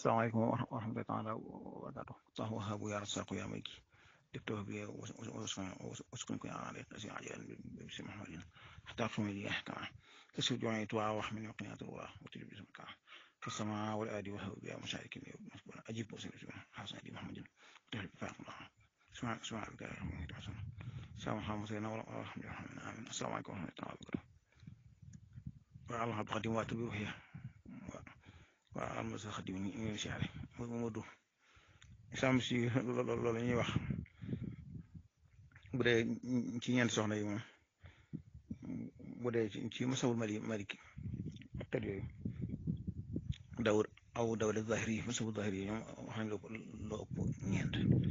asalaamaaleykum wa rahmatullahi taala wa barakaatu sax waxaabu yaa rasaqu yaa may ki dëktoo bi waskun ko yaa rek asi ajalan bi si mahamadin xataar suma ji kama kasi joxe tuwa wax min waqinat wa wutul bi sama kama fi sama wal adi wa habu ya musharikin ajib musin hasan di mahamadin tahli bi faqma suma suma bi kay rahmani tasan sama xam sayna wala alhamdulillah amin asalaamaaleykum wa rahmatullahi wa barakatu wa allah qadim wa tubi wa waaw am na sa xadim ñu ngi siyaare Mamadou sam si loolu la ñuy wax bu dee ci ñeent soxna yi moom bu dee ci masawul mali maliki ak kat yooyu dawud aw dawud zahiri yi masawul zahiri yi ñoom wax nañ loo ëpp ñeent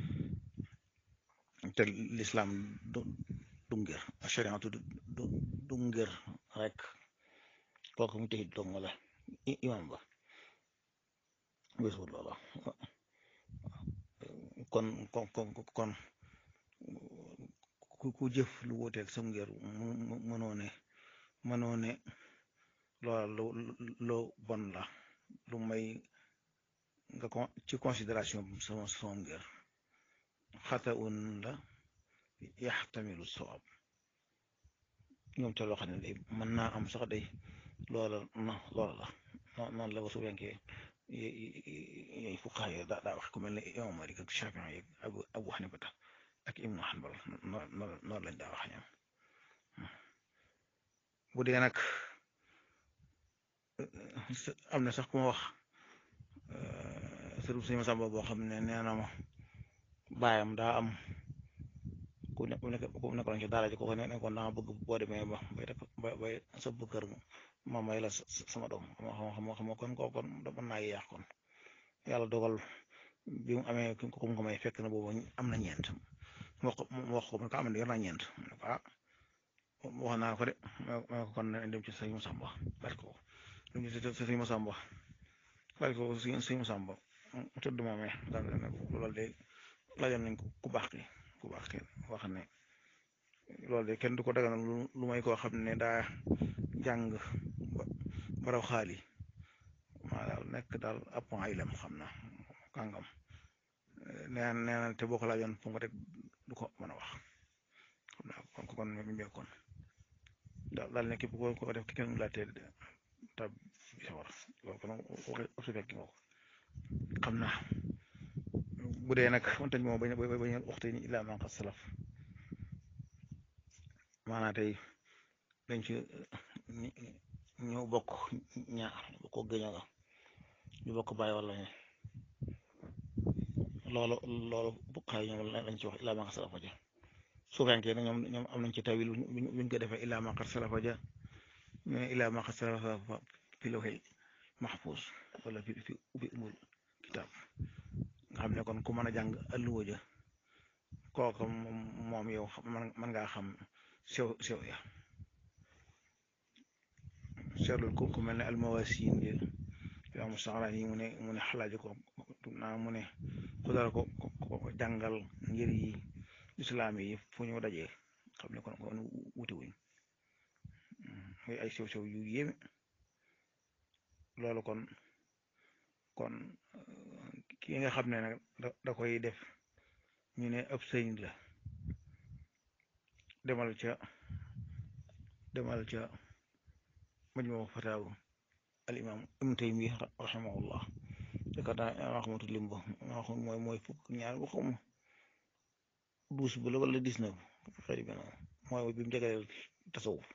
te l'islam du du ngër chariatu du du ngër rek kooku mu tëxit dong wala imam ba wésul loola kon kon kon ku jëf lu wuuteeg sam ngir mënoo ne mënoo ne loola lu lu bon la lu may nga ko ci considération sama sama ngir xata un la yaxtamilu sawab ñoom ca loo xam ne day mën naa am sax day loola na loola la noonu la wasu wenkee yooyu fuqaha yi daa daa wax ku mel ne imam Malik ak Shafii yi abu abu Hanifata ak Ibnu Hanbal noonu lañ daa wax ñoom bu dee nag am na sax ku ma wax sëriñ Sëñ Masamba boo xam ne nee na ma baayam daa am ku ne ku nekkoon ci daara ji ko ne nekkoon daa bëgg boo demee ba bay ba bay sa kër ma may la sama doom xam xam xam kon koo kon mën naa yàq kon yàlla dogal bi mu amee ko ko ko may fekk na boobu am na ñeent mu wax ko mu wax ko ko am na yor naa ñeent mu ne ko ah wax naa ko de ma ko kon dem ci sëñ Masamba bari ko dem ci sëñ Masamba bari ko sëñ Masamba mu tëdd moomee daal ne loolu de laajoon nañ ko ku baax ki ku baax ki wax ne loolu de kenn du ko daganal lu may koo xam ne daa jàng baraw xaali maa daal nekk daal ab ay lem xam na kàngam nee nee na te boo ko laajoon fu nga rek du ko mën a wax xam naa kon kon mi mbéy kon daal daal ne képp ko ko def kenn mu laajte tab bi sa war loolu kon waxi su fekki nga ko xam naa bu dee nag wantañ moom bañ bañ waxte ni illaa man qad salaf maanaam tey dañ ci ñu bokk ñaar bokk gëño nga ñu bokk bàyyi wala ne loolu loolu bukkaay ñoom lañ ci wax illaa ma qad salafa ja suufenke na ñoom ñoom am nañ ci tawil buñ ko defee illaa ma qad salafa ja ñu ne illaa ma qad salafa fi lawhil mahfuz wala fi fi fi umul kitaab nga xam ne kon ku mën a jàng alluwa ja kooku moom yow mën ngaa xam sew sew ya seetlul ku ku mel ne almawasin yi yow mu saxaraan yi mu ne mu ne xalaaji ko naa mu ne ku dara ko ko jàngal ngir yi islaam yi fu ñu dajee xam ne kon kon wuti wuñ muy ay sew sew yu yéeme loolu kon kon ki nga xam ne nag da koy def ñu ne ab sëñ la demal ca demal ca majmu fataawu al imam ibn taymi rahimahullah yaakaar naa waxamatu lim ba wax mooy mooy fukk ñaar bu xam douze bu la wala dix-neuf xëy na mooy bi mu jagleel tasawuf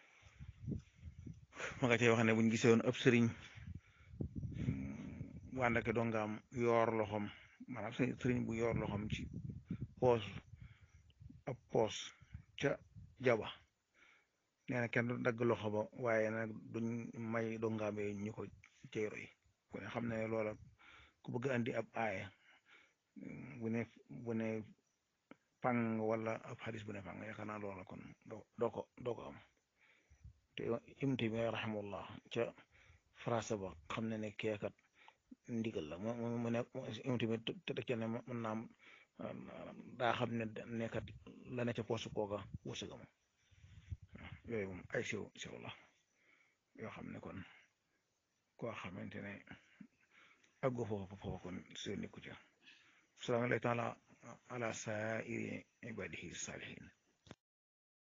ma nga cay wax ne buñ gisee woon ab sëriñ wàndake dongaam yoor loxom maanaam sëriñ bu yoor loxom ci poos ab poos ca jaba nee na kenn du dagg loxo ba waaye nag duñ may dongaam yi ñu ko ceyro yi ku ne xam ne loola ku bëgg andi ab aaya bu ne bu ne pang wala ab xadis bu ne pang yaakaar naa loola kon doo ko doo ko am te imti bi rahimahullah ca phrase ba xam ne ne keekat ndigal la mu mu ne imti bi te teg ca ne mën naam daa xam ne nekkat la ne ca poos kooka wërsëgam yooyu moom ay siw siw la yoo xam ne kon koo xamante ne àggoo foofu foofu kon seen nekku ca salaamaaleykum taala ala saa'iri ibadihi saalihin